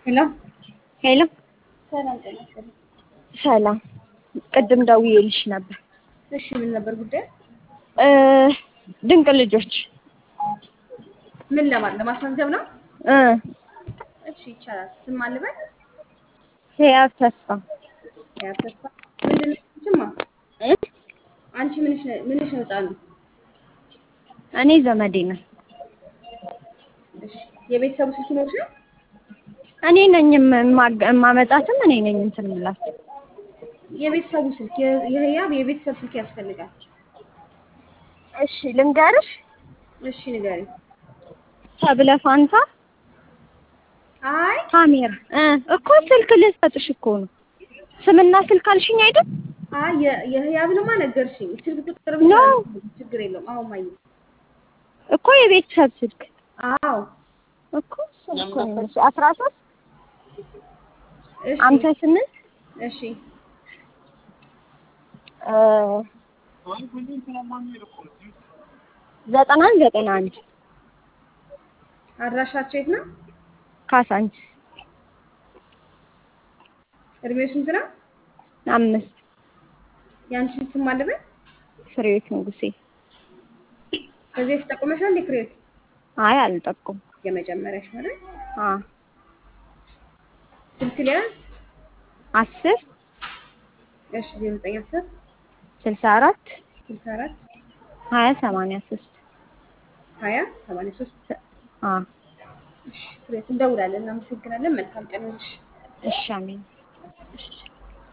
ሄሎ ሄሎ ሰላም ጤና ይስጥልኝ። ሰላም። ቅድም ደውዬልሽ ነበር። እሺ ምን ነበር ጉዳይ? እ ድንቅ ልጆች ምን ለማለት ለማስመዝገብ ነው? እ እሺ ይቻላል። ስም አልበል ህያብ ተስፋ ያ ተስፋ ምንድን ነው ስማ እ አንቺ ምንሽ ነው ምንሽ ነው ህፃኑ? እኔ ዘመዴ ነኝ። እሺ የቤተሰቡ ስልክ ይኖርሽ ነው? እኔ ነኝ የማ- የማመጣትም እኔ ነኝ እንትን የምላት። የቤተሰቡ ስልክ የ- የህያብ የቤተሰብ ስልክ ያስፈልጋል። እሺ ልንገርሽ። እሺ ንገሪኝ። ተብለ ፋንታ አይ ካሜራ እ እኮ ስልክ ልሰጥሽ እኮ ነው። ስምና ስልክ አልሽኝ አይደል? አይ የ- የህያብንማ ነገርሽኝ። ስልክ ቁጥር ኖ። ችግር የለውም። አሁን ማየ እኮ የቤተሰብ ስልክ አዎ እኮ እሱን እኮ ነው የምልሽ። አስራ ሶስት እሺ አምሳ ስምንት እሺ እ ዘጠና ዘጠና አንድ አድራሻቸው የት ነው? ካሳንች እድሜው ስንት ነው? አምስት ያንቺን ስም አልበል ፍሬዎት ንጉሴ። ከዚህ በፊት ጠቁመሻል እንዴ ፍሬዎት? አይ አልጠቁም። የመጀመሪያሽ ማለት አ ስልክ ሊያዝ አስር እሺ ዜሮ ዘጠኝ አስር ስልሳ አራት ስልሳ አራት ሀያ ሰማንያ ሶስት ሀያ ሰማንያ ሶስት አ እሺ ፍሬዎት እንደውላለን። እናመሰግናለን። መልካም ቀን ይሁንልሽ። እሺ አሜን። እሺ